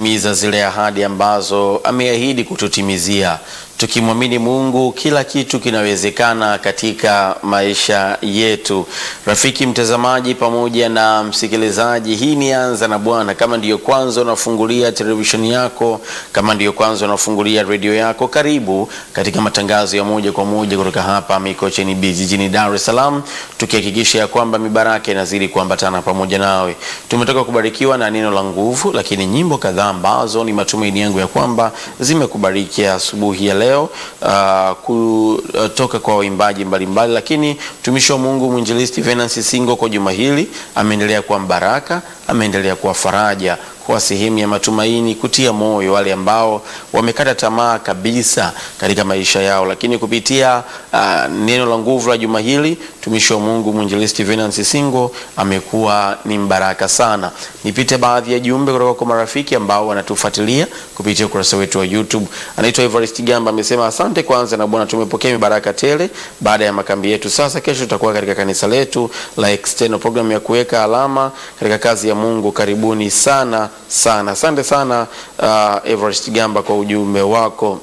kutimiza zile ahadi ambazo ameahidi kututimizia. Tukimwamini Mungu, kila kitu kinawezekana katika maisha yetu. Rafiki mtazamaji pamoja na msikilizaji, hii ni Anza na Bwana. Kama ndiyo kwanza unafungulia televisheni yako, kama ndiyo kwanza unafungulia redio yako, karibu katika matangazo ya moja kwa moja kutoka hapa Mikocheni B jijini Dar es Salaam, tukihakikisha ya kwamba mibaraka inazidi kuambatana pamoja nawe. Tumetoka kubarikiwa na neno la nguvu, lakini nyimbo kadhaa ambazo ni matumaini yangu ya kwamba zimekubariki asubuhi ya leo uh, kutoka kwa waimbaji mbalimbali, lakini mtumishi wa Mungu mwinjilisti Venance Singo kwa juma hili ameendelea kuwa mbaraka, ameendelea kuwa faraja kuwa sehemu ya matumaini, kutia moyo wale ambao wamekata tamaa kabisa katika maisha yao, lakini kupitia uh, neno la nguvu la juma hili mtumishi wa Mungu mwinjilisti Venance Singo amekuwa ni mbaraka sana. Nipite baadhi ya jumbe kutoka kwa marafiki ambao wanatufuatilia kupitia ukurasa wetu wa YouTube. Anaitwa Evarist Gamba amesema, asante kwanza na Bwana, tumepokea mibaraka tele baada ya makambi yetu. Sasa kesho tutakuwa katika kanisa letu la external program ya kuweka alama katika kazi ya Mungu. Karibuni sana sana, asante sana uh, Evarist Gamba kwa ujumbe wako.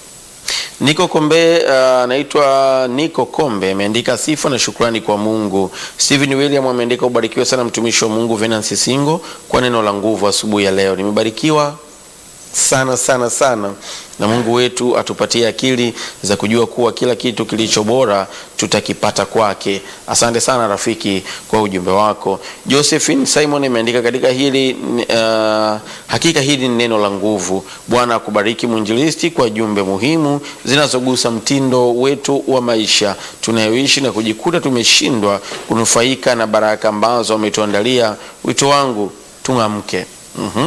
Niko Kombe anaitwa uh, Niko Kombe ameandika sifa na shukrani kwa Mungu. Steven William ameandika ubarikiwe sana mtumishi wa Mungu Venance Singo kwa neno la nguvu asubuhi ya leo. Nimebarikiwa sana sana sana na Mungu wetu atupatie akili za kujua kuwa kila kitu kilicho bora tutakipata kwake. Asante sana rafiki kwa ujumbe wako. Josephine Simon ameandika katika hili uh, hakika hili ni neno la nguvu. Bwana akubariki mwinjilisti kwa jumbe muhimu zinazogusa mtindo wetu wa maisha tunayoishi na kujikuta tumeshindwa kunufaika na baraka ambazo ametuandalia. Wito wangu tung'amke. mm-hmm.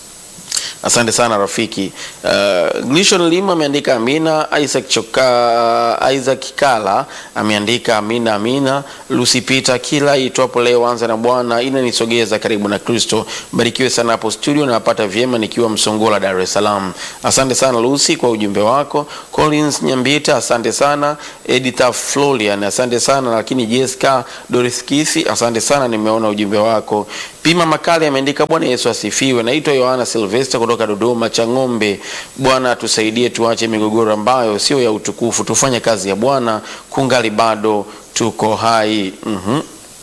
Asante sana rafiki. Uh, Glishon Lima ameandika amina. Isaac Choka, uh, Isaac Kala ameandika amina amina. Lucy Peter, kila itwapo leo anza na Bwana inanisogeza karibu na Kristo. Barikiwe sana hapo studio, napata vyema nikiwa Msongola, Dar es Salaam. Asante sana Lucy kwa ujumbe wako. Collins Nyambita, asante sana. Editha Florian, asante sana. Lakini Jessica Doris Kisi, asante sana, nimeona ujumbe wako. Pima Makali ameandika Bwana Yesu asifiwe. Naitwa Yohana Silvester kutoka Dodoma Chang'ombe. Bwana tusaidie, tuache migogoro ambayo sio ya utukufu, tufanye kazi ya Bwana kungali bado tuko hai. mm-hmm.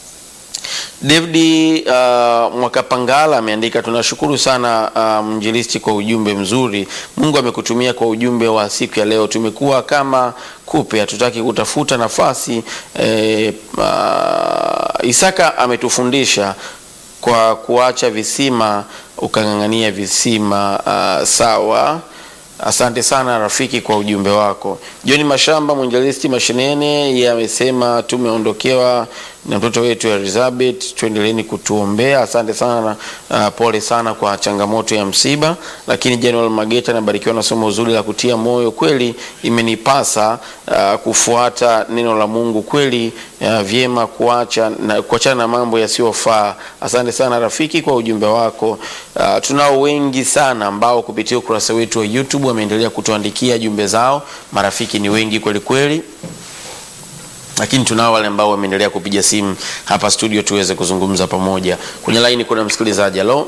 David uh, Mwakapangala ameandika tunashukuru sana uh, mjilisti kwa ujumbe mzuri. Mungu amekutumia kwa ujumbe wa siku ya leo. Tumekuwa kama kupe, hatutaki kutafuta nafasi eh, uh, Isaka ametufundisha kwa kuacha visima ukang'ang'ania visima. Uh, sawa. Asante sana rafiki kwa ujumbe wako. John Mashamba mwinjilisti Mashinene, yeye amesema tumeondokewa na mtoto wetu Elizabeth, tuendeleeni kutuombea. Asante sana uh, pole sana kwa changamoto ya msiba. Lakini General Mageta anabarikiwa na somo zuri la kutia moyo. Kweli imenipasa uh, kufuata neno la Mungu kweli, uh, vyema kuacha na kuachana na mambo yasiyofaa. Asante sana rafiki kwa ujumbe wako. Uh, tunao wengi sana ambao kupitia ukurasa wetu wa YouTube wameendelea kutuandikia jumbe zao. Marafiki ni wengi kweli kweli lakini tunao wale ambao wameendelea kupiga simu hapa studio tuweze kuzungumza pamoja. Kwenye laini kuna msikilizaji. Halo,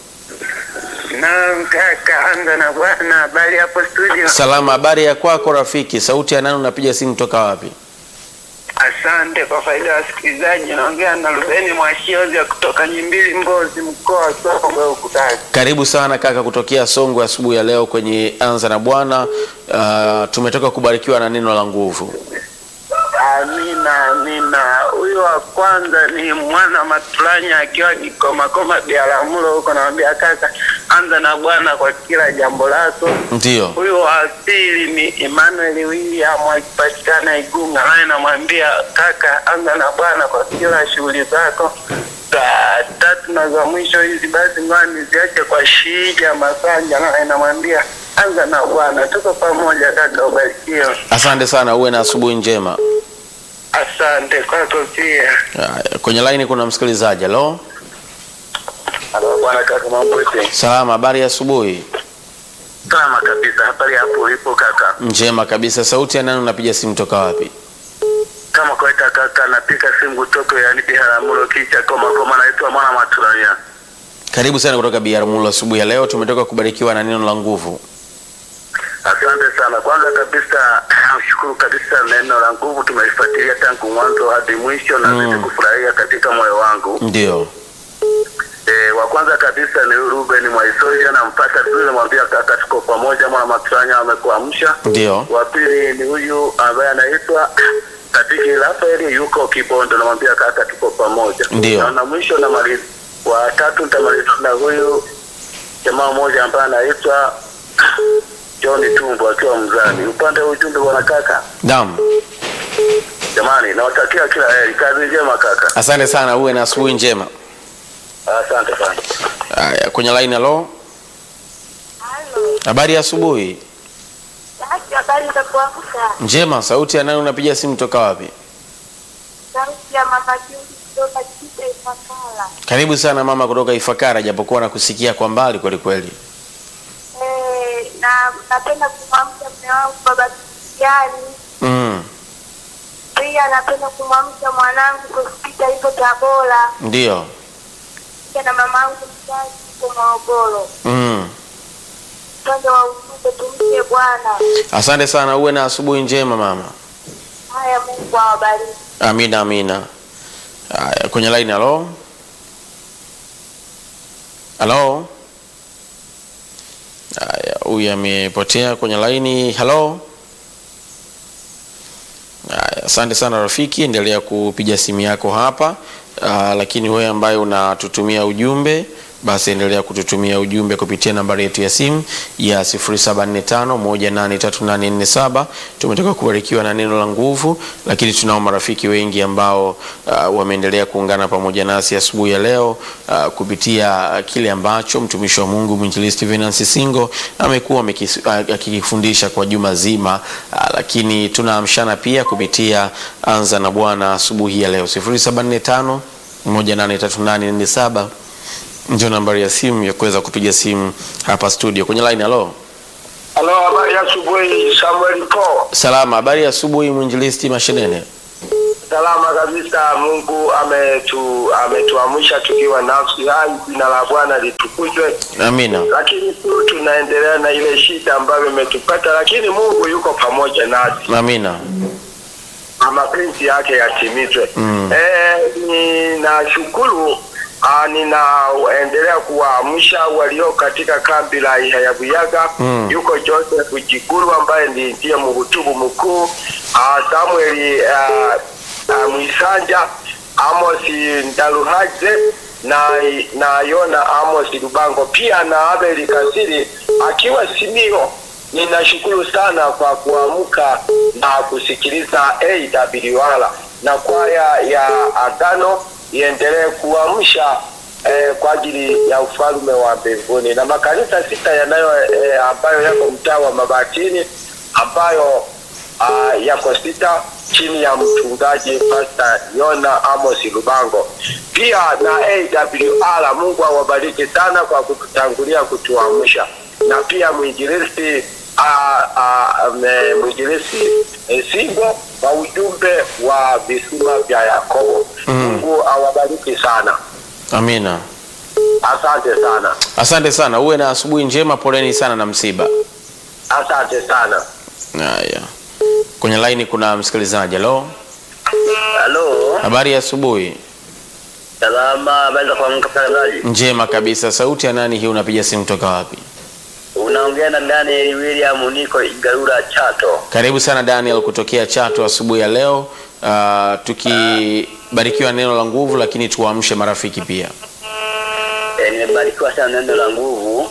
Naam kaka, anza na bwana. Habari hapo studio? salama. Habari ya kwako rafiki? Sauti ya nani? Unapiga simu toka wapi? Asante kwa faida ya wasikilizaji, naongea na Rubeni Mwashiozi kutoka Nyimbili, Mbozi, mkoa wa Songwe huku Tanga. Karibu sana kaka, kutokea Songwe asubuhi ya leo kwenye anza na Bwana. Uh, tumetoka kubarikiwa na neno la nguvu. Amina, amina. Huyu wa kwanza ni mwana Matulanya akiwa Kikomakoma Biaramuro huko, namwambia kaka, anza na Bwana kwa kila jambo lako. Ndiyo, Huyu wa pili ni Emmanuel William akipatikana Igunga, naye namwambia kaka, anza na Bwana kwa kila shughuli zako. Saa tatu na za mwisho hizi basi ngoja niziache kwa Shija Masanja, naye namwambia anza na Bwana. Tuko pamoja kaka, ubarikiwe. asante sana, uwe na asubuhi njema. Asante kwako pia. Uh, kwenye laini kuna msikilizaji. Halo, Halo bwana kaka, mambo vipi? salama. Habari ya asubuhi? Kama kabisa, habari hapo ulipo kaka? Njema kabisa. Sauti ya nani? Unapiga simu toka wapi? Kama kawaida kaka, napiga simu kutoka yani Biharamulo kicha koma koma, naitwa mwana Matulanya. Karibu sana kutoka Biaramulo asubuhi ya leo, tumetoka kubarikiwa na neno la nguvu. Asante sana. Kwanza kabisa nashukuru kabisa, neno la nguvu tumeifuatilia tangu mwanzo hadi mwisho na Mm. mm. kufurahia katika moyo wangu. Ndio, E, wa kwanza kabisa ni huyu Ruben Mwaisoja, nampata vizuri, namwambia kaka, tuko pamoja, mwana Matranya amekuamsha. ndio, Wa pili ni huyu ambaye anaitwa Katiki Rafaeli, yuko Kibondo, namwambia kaka, tuko pamoja. Ndio. Na, na mwisho namaliza, wa tatu nitamaliza na huyu jamaa mmoja ambaye anaitwa John Tumbo akiwa mzani. Upande wa ujumbe, bwana kaka, naam. jamani, nawatakia kila heri, kazi njema kaka, Asante sana, uwe na asubuhi njema. asante sana. Haya, kwenye line halo, Halo. habari ya asubuhi. Basi habari za kuamka. Njema, sauti ya nani? Unapiga simu toka wapi? Sauti ya mama Juli kutoka Chipe Ifakala. Karibu sana mama kutoka Ifakara, japokuwa nakusikia kwa mbali kweli kweli. Eh, na napenda kumwamsha mume wangu baba Kristiani. Mm, Pia napenda kumwamsha mwanangu Sofita yuko Tabora. ndio. Pia na mamangu mzazi yuko Morogoro. Mm. Upande wa ujumbe tumche Bwana. Asante sana, uwe na asubuhi njema mama. Haya, Mungu awabariki. Amina, amina. Haya, kwenye line halo, halo. Haya, huyu amepotea kwenye laini. Halo. Haya, asante sana rafiki, endelea kupiga simu yako hapa. Uh, lakini wewe ambaye unatutumia ujumbe basi endelea kututumia ujumbe kupitia nambari yetu ya simu ya 0745183847. Tumetoka kubarikiwa na neno la nguvu, lakini tunao marafiki wengi ambao uh, wameendelea kuungana pamoja nasi asubuhi ya leo uh, kupitia kile ambacho mtumishi wa Mungu mwinjilisti Venance Singo amekuwa amekis- uh, akikifundisha kwa juma zima uh, lakini tunaamshana pia kupitia anza na Bwana asubuhi ya leo 0745 183847 ndio nambari ya simu ya kuweza kupiga simu hapa studio kwenye line. Halo, Halo, habari ya asubuhi, Samuel Po. salama. Habari ya asubuhi, mwinjilisti Mashenene. Salama kabisa. Mungu ametu ametuamsha tukiwa nafsi hai, jina la Bwana litukuzwe. Amina, Lakini tu tunaendelea na ile shida ambayo imetupata, lakini Mungu yuko pamoja nasi amina. na mapenzi yake yatimizwe. Mm. Eh, ninashukuru ah, ninaendelea kuwaamsha walio katika kambi la Ihayabuyaga. Mm. Yuko Joseph Jiguru ambaye ni ndiye mhutubu mkuu, ah, Samuel ah, ah, Mwisanja, Amos Ndaluhaje na na Yona Amos Lubango pia na Abel Kasiri akiwa Simio. Ninashukuru sana kwa kuamka na kusikiliza AWR na kwaya ya Agano iendelee kuamsha eh, kwa ajili ya ufalme wa mbinguni na makanisa sita yanayo eh, ambayo yako mtaa wa Mabatini ambayo ah, yako sita chini ya mchungaji Pastor Yona Amos Lubango, pia na AWR. Mungu awabariki sana kwa kututangulia kutuamsha, na pia mwinjilisti ah, ah, me- mwinjilisti eh, Singo wa ujumbe wa visima vya Yakobo. Mm. Mungu awabariki sana, Amina. asante sana, Asante sana, uwe na asubuhi njema. Poleni sana na msiba. asante sana. Haya, kwenye laini kuna msikilizaji. Halo, Halo, habari ya asubuhi. salama, habari za kuamka mtangazaji? Njema kabisa. Sauti ya nani hii? Unapiga simu toka wapi? Unaongea na Daniel William, niko Igarura Chato. Karibu sana Daniel kutokea Chato asubuhi ya leo. Uh, tukibarikiwa neno la nguvu, lakini tuwaamshe marafiki pia. E, nimebarikiwa sana neno la nguvu.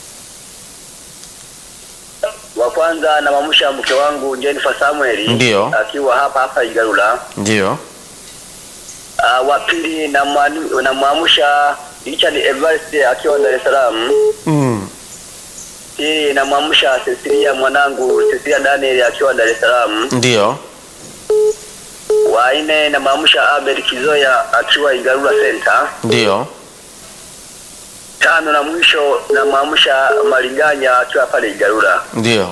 Wa kwanza namwamsha mke wangu Jennifer Samuel Ndio. akiwa hapa hapa Igarura. Ndio, Uh, wa pili namwanu- namwamsha Richard Evariste akiwa Dar es Salaam. mm. Hii namwamsha Cecilia mwanangu Cecilia Daniel akiwa Dar es Salaam. ndio, Wa nne namwamsha Abel Kizoya akiwa Igarura Center. ndio. Tano na mwisho namwamsha Maliganya akiwa pale Igarura. Ndio,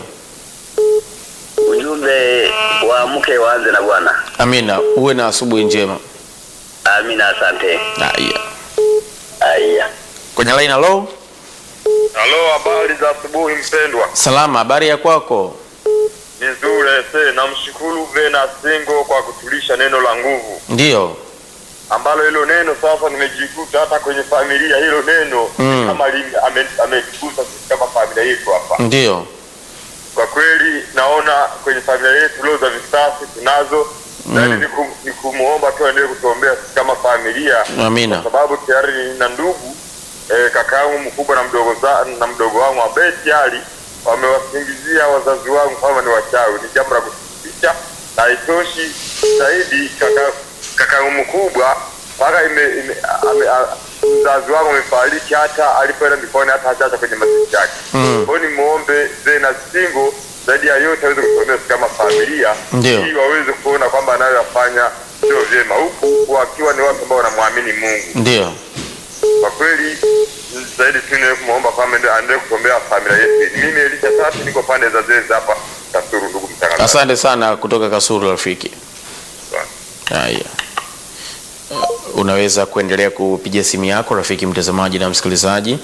Ujumbe wa mke waanze na Bwana. amina. Uwe na asubuhi njema. Amina, asante. Haya, Haya. kwenye line. Halo, Halo, habari za asubuhi mpendwa. salama, habari ya kwako? Ni nzuri ese. Namshukuru Vena Singo kwa kutulisha neno la nguvu, Ndiyo. ambalo hilo neno sasa nimejikuta hata kwenye familia, hilo neno Mm. kama lime- ame- ametugusa sisi kama familia yetu hapa. Ndiyo. Kwa kweli naona kwenye familia yetu leo za visasi tunazo Mm. yaani ni kum- ni kumwomba tu aendelee kutuombea sisi kama familia Amina. kwa sababu tayari nina ndugu eh, kaka yangu mkubwa na mdogo za, na mdogo wangu ambaye tayari wamewasingizia wazazi wangu kama ni wachawi. Ni jambo la kusikitisha na haitoshi zaidi, kaka kaka yangu mkubwa mpaka ime, ime, ame, a, mzazi wangu amefariki, hata alipoenda mikoani hata hajacha kwenye mazishi yake. Mm. Kwa hiyo nimwombe Zena Singo zaidi ya yote aweze kutuombea sisi kama familia Ndio. ili waweze kuona kwamba anayoyafanya sio vyema, huku wakiwa ni watu ambao wanamwamini Mungu. Ndiyo. Kwa kweli zaidi tu ni kumwomba kwamba ende- aendelee kuombea familia yetu. Mimi Elisha Tatu niko pande za Zeze hapa Kasuru, ndugu mtangazaji. Asante sana kutoka Kasuru rafiki. Haya. Uh, Unaweza kuendelea kupiga simu yako rafiki mtazamaji na msikilizaji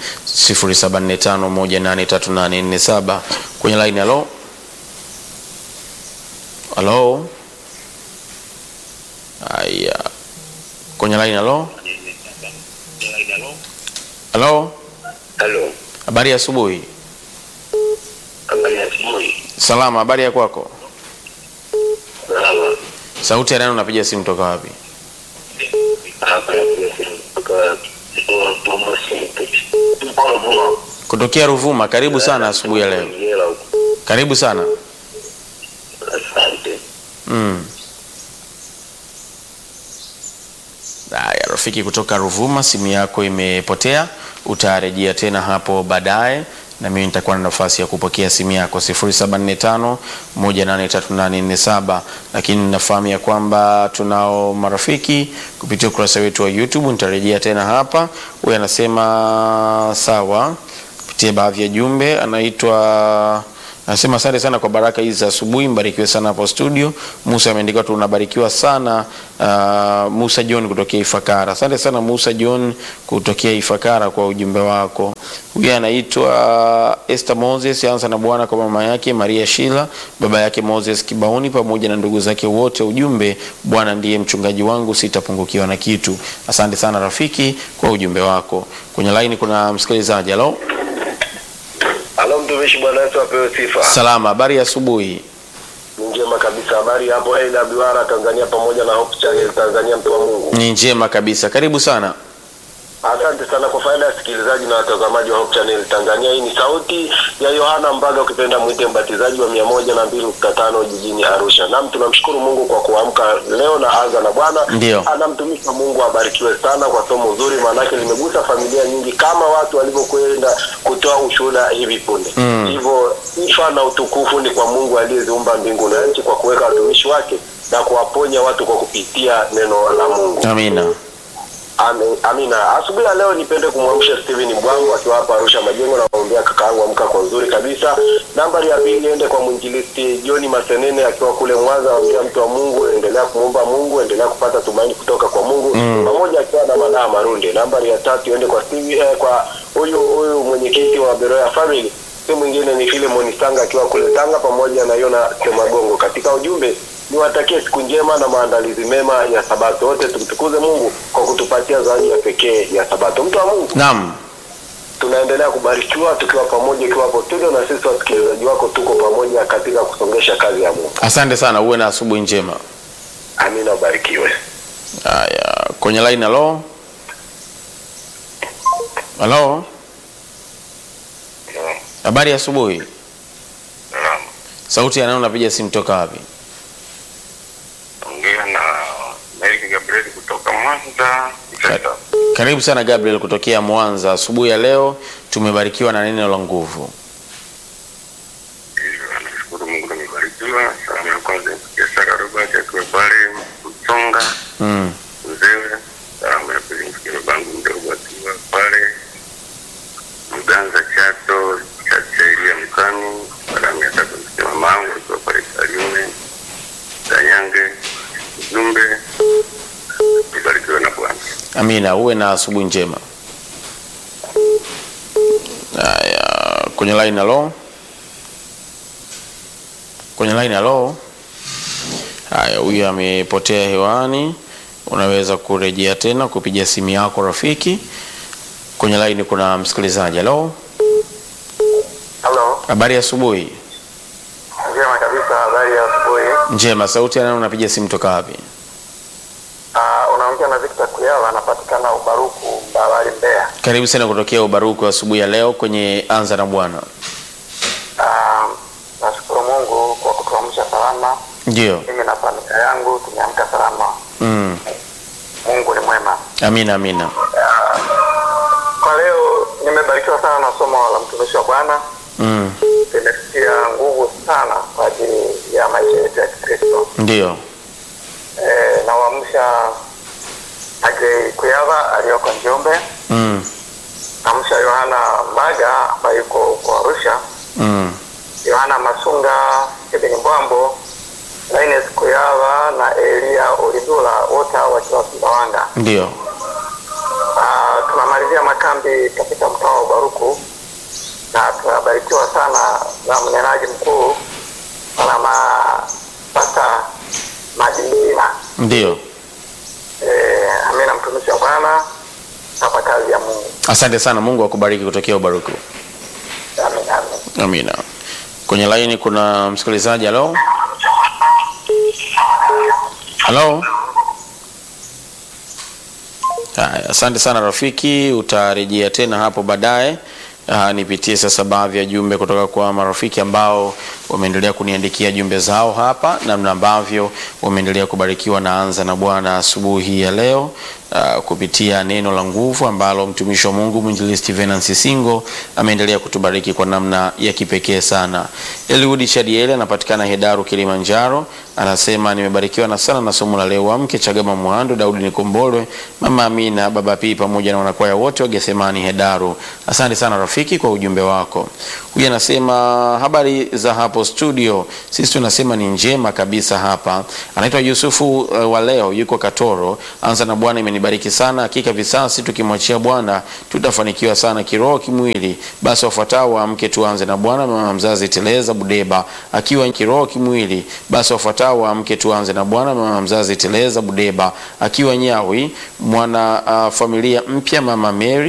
0745183847 kwenye line. Halo, halo. Haya, kwenye line. Halo, halo. Halo, Habari ya asubuhi. habari ya asubuhi. Salama, habari ya kwako? Salama. Sauti ya nani unapiga simu toka wapi? Hapa napiga simu kutoka Momosi. Mpolo Vuma. Kutokea Ruvuma. Karibu sana asubuhi ya leo. Ngela huko. Karibu sana. Asante. Mm. Haya, rafiki kutoka Ruvuma, simu yako imepotea, utarejea tena hapo baadaye na mimi nitakuwa na nafasi ya kupokea simu yako 0745 183847 lakini nafahamu ya kwamba tunao marafiki kupitia ukurasa wetu wa YouTube. Nitarejea tena hapa. Huyu anasema sawa, kupitia baadhi ya jumbe, anaitwa Anasema asante sana kwa baraka hizi za asubuhi, mbarikiwe sana hapo studio. Musa ameandika tu unabarikiwa sana uh, Musa John kutokea Ifakara. Asante sana Musa John kutokea Ifakara kwa ujumbe wako. Huyu anaitwa Esther Moses, anza na Bwana kwa mama yake Maria Shila, baba yake Moses Kibaoni pamoja na ndugu zake wote. Ujumbe, Bwana ndiye mchungaji wangu, sitapungukiwa na kitu. Asante sana rafiki kwa ujumbe wako. Kwenye line kuna msikilizaji. Halo, Halo mtumishi, Bwana Yesu apewe sifa. salama, habari ya asubuhi. Ni njema kabisa. Habari hapo AWR Tanzania pamoja na Hope Channel Tanzania, mtu wa Mungu. Ni njema kabisa, karibu sana. Asante sana kwa faida ya sikilizaji na watazamaji wa Hope Channel Tanzania. Hii ni sauti ya Yohana Mbaga, ukipenda mwite mbatizaji wa mia moja na mbili nukta tano jijini Arusha. Nam, tunamshukuru Mungu kwa kuamka leo na anza na Bwana. Ndio. Ana mtumishi wa Mungu abarikiwe sana kwa somo zuri, maanake limegusa familia nyingi kama watu walivyokwenda kutoa ushuhuda hivi punde. Mm. Hivyo sifa na utukufu ni kwa Mungu aliyeziumba mbingu na nchi kwa kuweka watumishi wake na kuwaponya watu kwa kupitia neno la Mungu. Amina. Ame- Amina. Asubuhi ya leo nipende kumwamsha Steven Mbwangu akiwa hapa Arusha Majengo na kumwambia kakaangu amka kwa uzuri kabisa. Nambari ya pili iende kwa mwinjilisti John Masenene akiwa kule Mwanza, ambia mtu wa Mungu endelea kumuomba Mungu, endelea kupata tumaini kutoka kwa Mungu Mm. pamoja akiwa na madaa Marunde. Nambari ya tatu iende kwa Steve, eh, kwa huyu huyu mwenyekiti wa Beroya Family si mwingine ni Philemon Sanga akiwa kule Tanga pamoja na Yona Semagongo. Katika ujumbe niwatakie siku njema na maandalizi mema ya Sabato. Wote tumtukuze Mungu kwa kutupatia zawadi ya pekee ya Sabato. Mtu wa Mungu, Naam. tunaendelea kubarikiwa tukiwa pamoja, ikiwa hapo studio na sisi wasikilizaji wako tuko pamoja katika kusongesha kazi ya Mungu. Asante sana, uwe na asubuhi njema. Amina, ubarikiwe. Haya, kwenye line. Halo, halo, habari ya asubuhi. Sauti ya nani unapiga simu toka wapi? Ongea na Eric Gabriel kutoka Mwanza. Ikata. Karibu sana Gabriel kutokea Mwanza. Asubuhi ya leo tumebarikiwa na neno la nguvu. Hivyo, Nashukuru Mungu nimebarikiwa. Salamu ya kwanza ya Sara Robert akiwa pale Msonga Mm. Mzewe. Salamu ya pili mfikie babangu mdogo akiwa pale Mganza Chato Chacheria Mkani. Salamu ya tatu mfikie mamangu akiwa pale Kalume Danyange. Ujumbe nibarikiwe na Bwana. Amina, uwe na asubuhi njema. kwenye line halo kwenye line halo haya huyu amepotea hewani unaweza kurejea tena kupiga simu yako rafiki kwenye line kuna msikilizaji halo Halo, habari ya asubuhi njema kabisa. Habari ya asubuhi. njema sauti anayo unapiga simu toka wapi Uh, unaongea na Victor Kuyala, anapatikana Ubaruku, Mbawali, Mbeya. karibu sana kutokea ubaruku wa asubuhi ya leo kwenye anza na bwana Uh, nashukuru Mungu kwa kutuamsha salama. ndio Mimi na familia yangu tumeamka salama. mm. Mungu ni mwema. amina amina Kwa leo nimebarikiwa sana na somo la mtumishi wa Bwana, mm. limetia nguvu sana kwa ajili ya maisha yetu ya Kikristo. ndio E, nawaamsha Agrey Kuyava aliyoko Njombe, mm. namsha Yohana Mbaga ambaye yuko huko Arusha, Mm. Yohana Masunga, Stephen Mbwambo, Linus Kuyava na Elia Olidula, wote hao wakiwa Sumbawanga. ndio Ah, tunamalizia makambi katika mtaa wa Ubaruku na tunabarikiwa sana na mnenaji mkuu na mapasta Madinina. ndio Eh, amina, mtumishi wa Bwana hapa kazi ya Mungu. asante sana mungu akubariki kutokea ubaruku Amin, amin. amina kwenye laini kuna msikilizaji halo halo haya asante sana rafiki utarejea tena hapo baadaye Uh, nipitie sasa baadhi ya jumbe kutoka kwa marafiki ambao wameendelea kuniandikia jumbe zao hapa namna ambavyo wameendelea kubarikiwa na anza na bwana asubuhi ya leo uh, kupitia neno la nguvu ambalo mtumishi wa mungu mwinjilisti venansi singo ameendelea kutubariki kwa namna ya kipekee sana eliudi chadiele anapatikana hedaru kilimanjaro anasema nimebarikiwa na sana na somo la leo wamke chagama mwando daudi nikombolwe mama amina baba pii pamoja na wanakwaya wote wa gethemani hedaru asante sana rafiki kwa ujumbe wako huyu anasema habari za hapo studio sisi tunasema ni njema kabisa hapa anaitwa yusufu uh, wa leo yuko katoro anza na bwana imenibariki sana hakika visasi tukimwachia bwana tutafanikiwa sana kiroho kimwili basi wafuatao waamke tuanze na bwana mama mzazi teleza budeba akiwa kiroho kimwili basi wafuatao waamke tuanze na bwana mama mzazi teleza budeba akiwa nyawi mwana uh, familia mpya mama mary